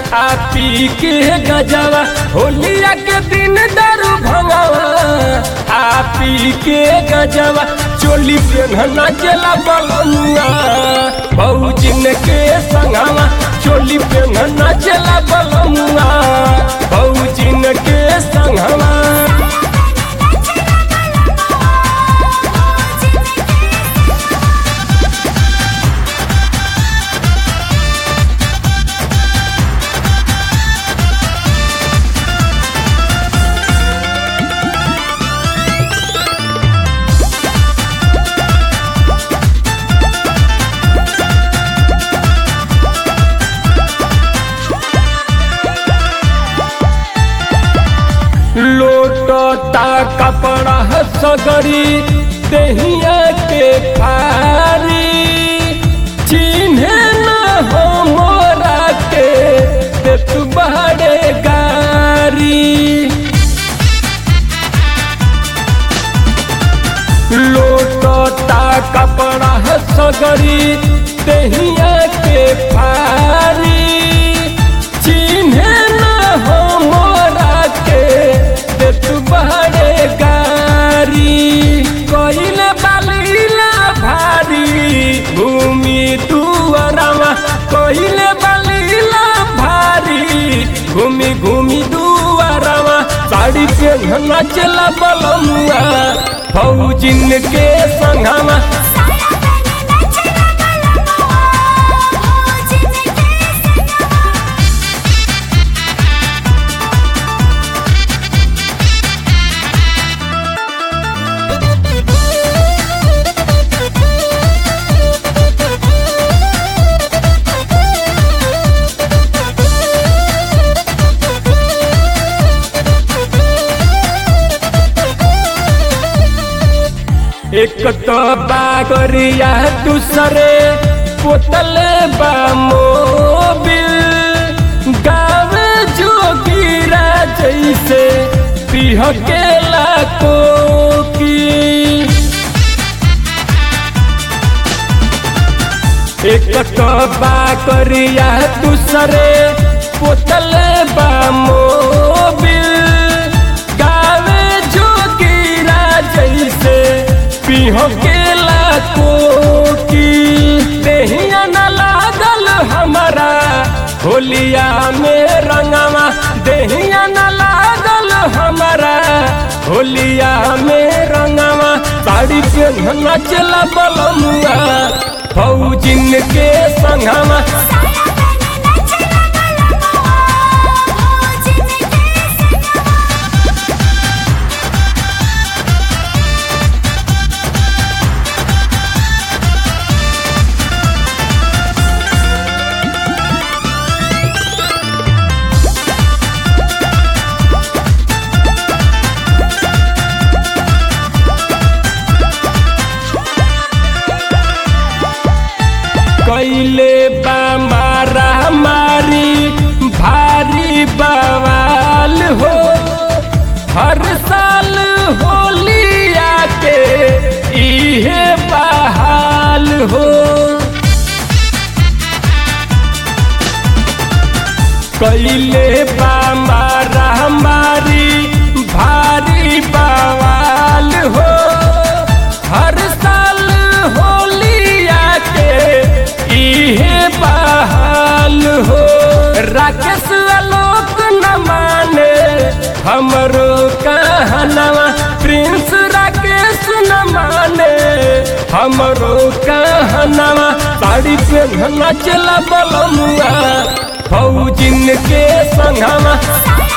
आ पी के गजवा होलिया के दिन दारू भंगवा आ पी के गजवा चोली पे नाचला बलनुआ बहुजिन के संगवा चोली पे नाचला बलनुआ बहुजिन के संगवा लोटता कपड़ा सगरी दहिया के फारी चिन्हे न हो मोरा के देत बड़े गारी लोटता कपड़ा सगरी दहिया के फारी चिन्हे न हो मोरा के देत बड़े गारी कइले बालीला भारी भूमि दुआरवा कइले बालीला भारी घूमी घूमी दुआरवा साड़ी पे नचला बलमुआ फौजिन के संगवा एक तो बागरिया दूसरे पोतले बा मोबिल गावे जोगिरा जैसे पिह के लाको की एक तो बागरिया दूसरे पोतले बा मोबिल गावे जोगिरा जैसे पिहो के लाको की देहिया न लागल हमारा होलिया में रंगवा देहिया न लागल हमारा होलिया में रंगवा साड़ी पे नचला बलमुआ फौजिन के संगवा कैले बा मारा मारी भारी बवाल हो हर साल होलिया के इहे बहाल हो कैले बा मारा मारी भारी बवाल हो हर साल होलिया के इहे बहाल हो राकेश आलोक न माने हमरो कहनवा प्रिंस राकेश न माने हमरो कहनवा साड़ी पे नचला बलमुआ फौजिन के संगवा